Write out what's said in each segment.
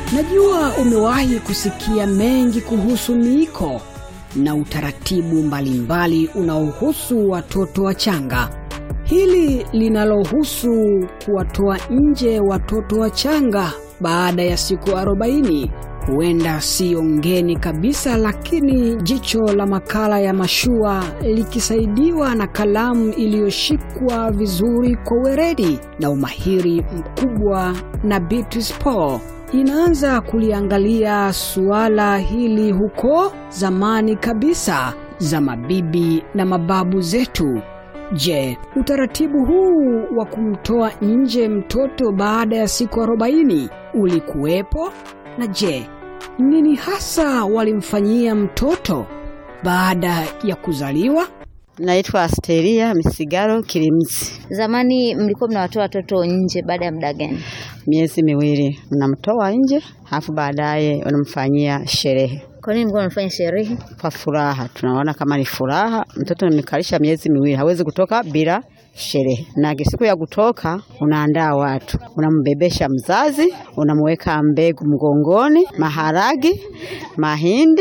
Najua umewahi kusikia mengi kuhusu miiko na utaratibu mbalimbali unaohusu watoto wachanga. Hili linalohusu kuwatoa nje watoto wachanga baada ya siku 40 huenda siyo ngeni kabisa, lakini jicho la makala ya mashua likisaidiwa na kalamu iliyoshikwa vizuri kwa weredi na umahiri mkubwa na Beatrice Paul inaanza kuliangalia suala hili huko zamani kabisa za mabibi na mababu zetu. Je, utaratibu huu wa kumtoa nje mtoto baada ya siku 40 ulikuwepo? Na je, nini hasa walimfanyia mtoto baada ya kuzaliwa? Naitwa Asteria Misigaro Kilimzi. Zamani mlikuwa mnawatoa watoto nje baada ya muda gani? Miezi miwili mnamtoa nje, halafu baadaye wanamfanyia sherehe Kwa nini mlikuwa mnafanya sherehe? kwa furaha. Tunaona kama ni furaha, mtoto nimekalisha miezi miwili, hawezi kutoka bila sherehe. Na siku ya kutoka, unaandaa watu, unambebesha mzazi, unamweka mbegu mgongoni, maharagi, mahindi,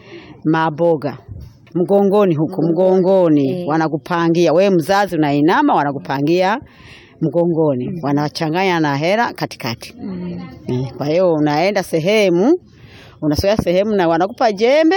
maboga mgongoni huku mgongoni, Eh. wanakupangia we mzazi, unainama, wanakupangia mgongoni, wanachanganya na hela katikati. Eh, Kwa hiyo unaenda sehemu, unasogea sehemu na wanakupa jembe.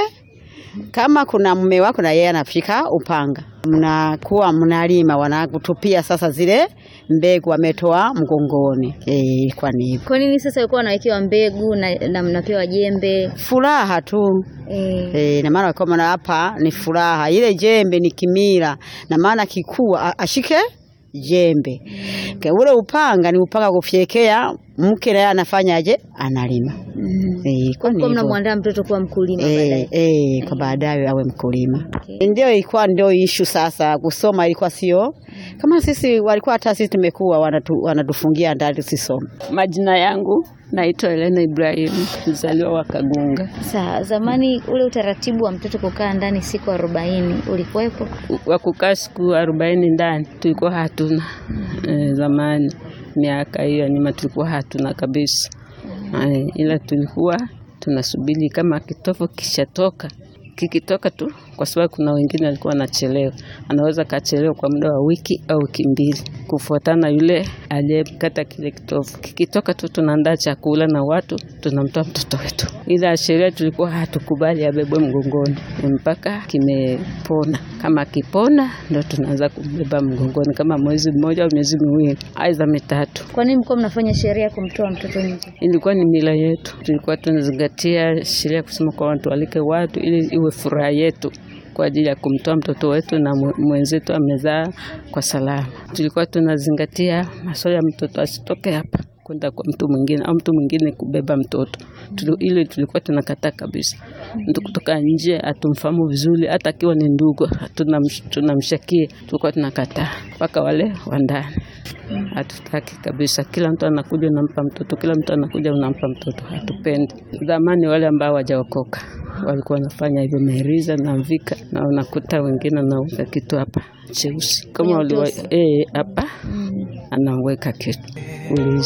Kama kuna mume wako na yeye anafika upanga, mnakuwa mnalima, wanakutupia sasa zile mbegu wametoa mgongoni. Eh, ilikuwa ni hivyo, Kwa nini sasa walikuwa wanawekewa mbegu na, na mnapewa jembe? furaha tu. Eh, E, na maana walikuwa wana hapa ni furaha. Ile jembe ni kimila, na maana kikuu a- ashike jembe. Ke, ule upanga ni upanga kufyekea, mke naye anafanyaje? Analima. mm. E, kwa Kwa hivyo mnamwandaa mtoto kuwa mkulima e, baadaye. e, kwa baadaye awe mkulima. Okay. Ndio ilikuwa ndio ishu sasa. Kusoma ilikuwa sio kama sisi, walikuwa hata sisi tumekuwa wanatu, wanatufungia ndani tusisome. Majina yangu naitwa Elena Ibrahimu, mzaliwa wa Kagunga. Sa, zamani ule utaratibu wa mtoto kukaa ndani siku arobaini ulikuwepo? Wa kukaa siku arobaini ndani tulikuwa hatuna e, zamani, miaka hiyo ya nyuma tulikuwa hatuna kabisa e, ila tulikuwa tunasubiri kama kitovu kishatoka kikitoka tu, kwa sababu kuna wengine walikuwa wanachelewa, anaweza kachelewa kwa muda wa wiki au wiki mbili, kufuatana yule aliyekata kile kitovu. Kikitoka tu, tunaandaa chakula na watu tunamtoa mtoto wetu, ila sheria tulikuwa hatukubali abebwe mgongoni mpaka kimepona. Kama kipona, ndo tunaanza kumbeba mgongoni, kama mwezi mmoja au miezi miwili, aidha mitatu. Kwa nini mlikuwa mnafanya sheria ya kumtoa mtoto nje? Ilikuwa ni mila yetu, tulikuwa tunazingatia sheria kusema kwa watu walike watu ili iwe furaha yetu kwa ajili ya kumtoa mtoto wetu na mwe- mwenzetu amezaa kwa salama. Tulikuwa tunazingatia masuala ya mtoto asitoke hapa kwenda kwa mtu mwingine au mtu mwingine kubeba mtoto Tulu, ile tulikuwa tunakataa kabisa. Mtu kutoka nje atumfahamu vizuri, hata akiwa ni ndugu tunamsh- tunamshakie, tulikuwa tunakataa mpaka wale wa ndani hatutaki kabisa. Kila mtu anakuja unampa mtoto, kila mtu anakuja unampa mtoto, hatupendi. Zamani wale ambao wajaokoka walikuwa wanafanya hivyo, meheriza na mvika, na unakuta wengine anaweka kitu hapa cheusi kama Kwenye waliwa utosi. eh, hapa anaweka kitu ulizi